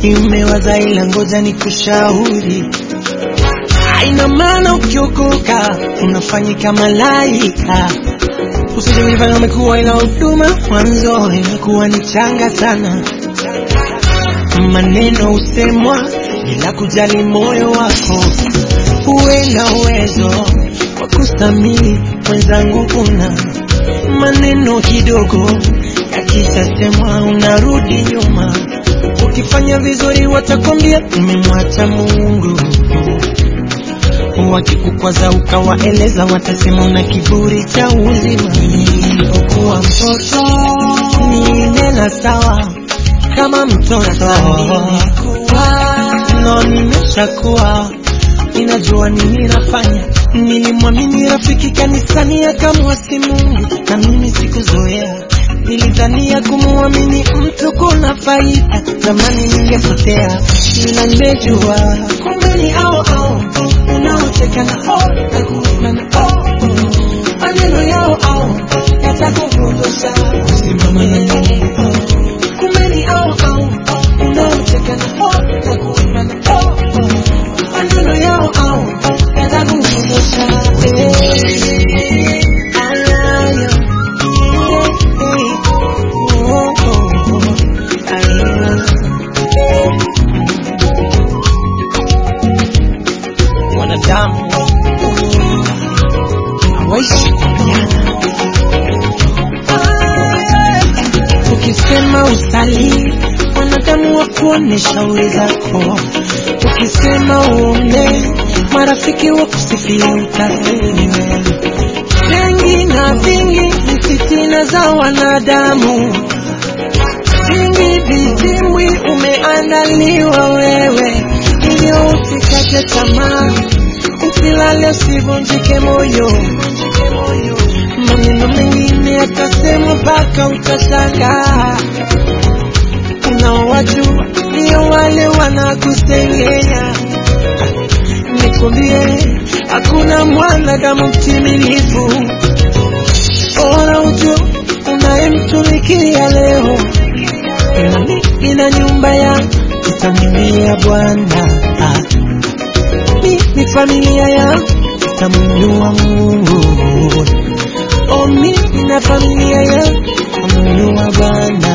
Nimewaza ila ngoja nikushauri, haina maana ukiokoka unafanyika malaika. Usije kujifanya umekuwa, ila huduma mwanzo imekuwa ni changa sana. Maneno husemwa bila kujali moyo wako, uwe na uwezo wa kustamili mwenzangu, una maneno kidogo yakishasemwa unarudi nyuma. Ukifanya vizuri watakwambia umemwacha Mungu, wakikukwaza ukawaeleza watasema una kiburi cha uzima. Nilipokuwa mtoto nilinena sawa kama mtoto, no nimeshakuwa ninajua nini nafanya. Nilimwamini rafiki kanisani akamwasi Mungu, na mimi sikuzoea. Nilidhania kumwamini mtu kuna faida, zamani ningepotea, ila nimejua kumbe ni ao ao unaocheka na o na kuimba na o maneno yao ao yatakupotosha. Simama na neno, kumbe ni ao ao unaocheka na o na kuimba na o maneno yao ao yatakupotosha. Eh, alayo, eh, eh, oh, oh, oh, alayo. Wanadamu hawaishi kuambiana. Ukisema usali, wanadamu wa kuone shauri zako. Ukisema uombe, marafiki wa kusifia utafeli. Vingi na vingi ni fitina za wanadamu, vingi vizimbwi umeandaliwa wewe, hivyo usikate tamaa, usilale, usivunjike moyo. Maneno mengine yatasemwa mpaka utashangaa. Unaowajua ndio wale wanakusengenya. Nikwambie, hakuna mwanadamu mtimilifu. Bora ujue unayemtumikia leo, nami nina nyumba yangu itamwimbia Bwana. Ah, Mimi familia yangu itamwinua Mungu. Oh, mimi na familia yangu itamwinua Bwana.